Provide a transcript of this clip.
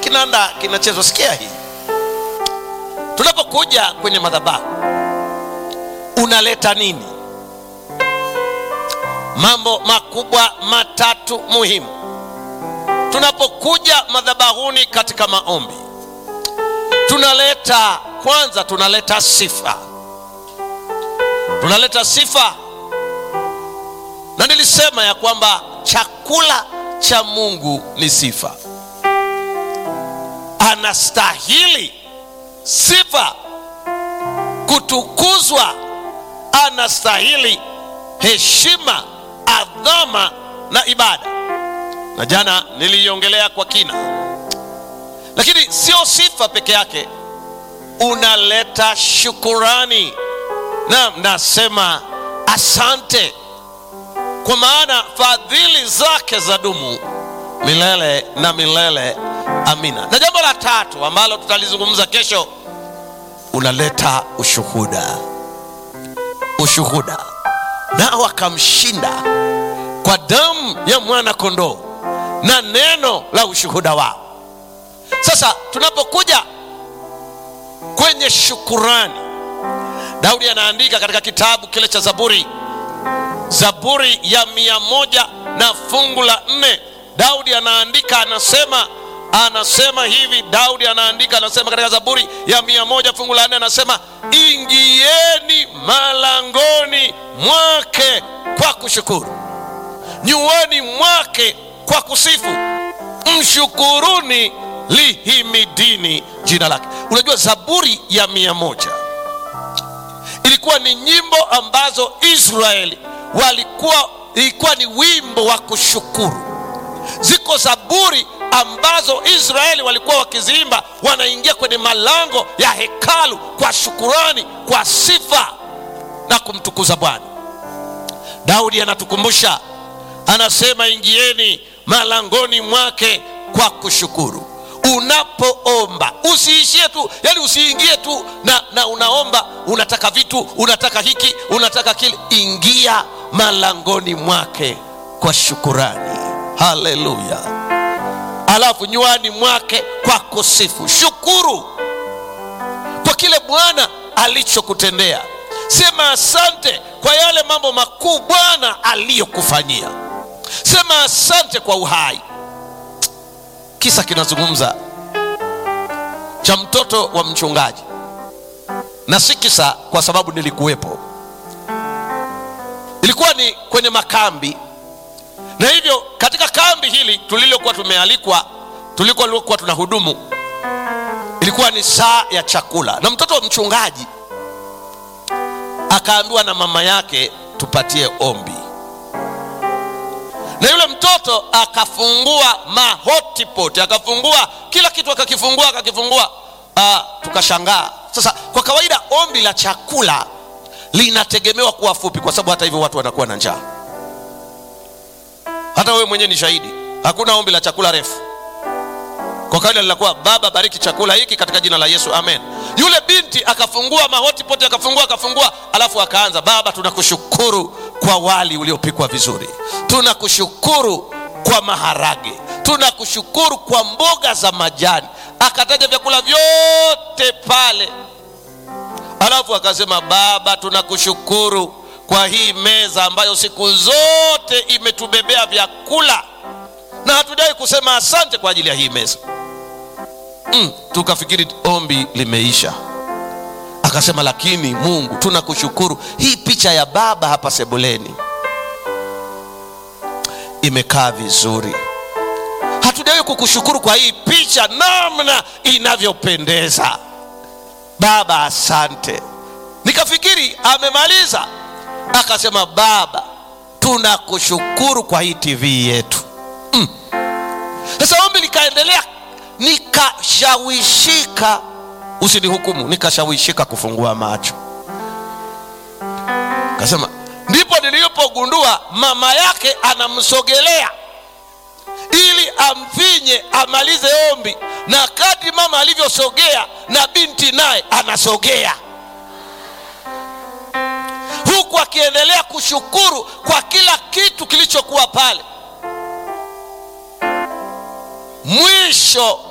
kinanda kinachezwa sikia hii tunapokuja kwenye madhabahu unaleta nini mambo makubwa matatu muhimu tunapokuja madhabahuni katika maombi tunaleta kwanza tunaleta sifa tunaleta sifa na nilisema ya kwamba chakula cha mungu ni sifa anastahili sifa kutukuzwa anastahili heshima adhama na ibada na jana niliiongelea kwa kina lakini sio sifa peke yake unaleta shukurani na nasema asante kwa maana fadhili zake za dumu milele na milele amina na jambo la tatu ambalo tutalizungumza kesho unaleta ushuhuda ushuhuda nao akamshinda kwa damu ya mwana kondoo na neno la ushuhuda wao sasa tunapokuja kwenye shukurani daudi anaandika katika kitabu kile cha zaburi zaburi ya mia moja na fungu la nne daudi anaandika anasema anasema hivi daudi anaandika anasema katika zaburi ya mia moja fungu la nne anasema ingieni malangoni mwake kwa kushukuru nyuani mwake kwa kusifu mshukuruni lihimidini jina lake unajua zaburi ya mia moja ilikuwa ni nyimbo ambazo israeli walikuwa ilikuwa ni wimbo wa kushukuru ziko zaburi ambazo israeli walikuwa wakiziimba wanaingia kwenye malango ya hekalu kwa shukurani kwa sifa na kumtukuza bwana daudi anatukumbusha anasema ingieni malangoni mwake kwa kushukuru unapoomba usiishie tu yani usiingie tu na, na unaomba unataka vitu unataka hiki unataka kile ingia malangoni mwake kwa shukurani haleluya alafu nywani mwake kwa kusifu shukuru kwa kile bwana alichokutendea sema asante kwa yale mambo makuu bwana aliyokufanyia sema asante kwa uhai kisa kinazungumza cha mtoto wa mchungaji na si kisa kwa sababu nilikuwepo ilikuwa ni kwenye makambi na hivyo katika kambi hili tulilokuwa tumealikwa tulikokuwa tuna hudumu ilikuwa ni saa ya chakula na mtoto wa mchungaji akaambiwa na mama yake tupatie ombi na yule mtoto akafungua mahotipot akafungua kila kitu akakifungua akakifungua ah, tukashangaa sasa kwa kawaida ombi la chakula linategemewa kuwa fupi kwa sababu hata hivyo watu wanakuwa na njaa hata wewe mwenyewe ni shahidi hakuna ombi la chakula refu kwa kawaida linakuwa baba bariki chakula hiki katika jina la yesu amen yule binti akafungua mahotipoti akafungua akafungua alafu akaanza baba tunakushukuru kwa wali uliopikwa vizuri tunakushukuru kwa maharage tunakushukuru kwa mboga za majani akataja vyakula vyote pale alafu akasema baba tunakushukuru kwa hii meza ambayo siku zote imetubebea vyakula na hatujawai kusema asante kwa ajili ya hii meza mm, tukafikiri ombi limeisha akasema lakini mungu tunakushukuru hii picha ya baba hapa sebuleni imekaa vizuri hatujawai kukushukuru kwa hii picha namna inavyopendeza baba asante nikafikiri amemaliza akasema baba tunakushukuru kwa hii tv yetu sasa mm. ombi likaendelea nikashawishika usinihukumu nikashawishika kufungua macho kasema ndipo nilipogundua mama yake anamsogelea ili amfinye amalize ombi na kadri mama alivyosogea na binti naye anasogea huku akiendelea kushukuru kwa kila kitu kilichokuwa pale mwisho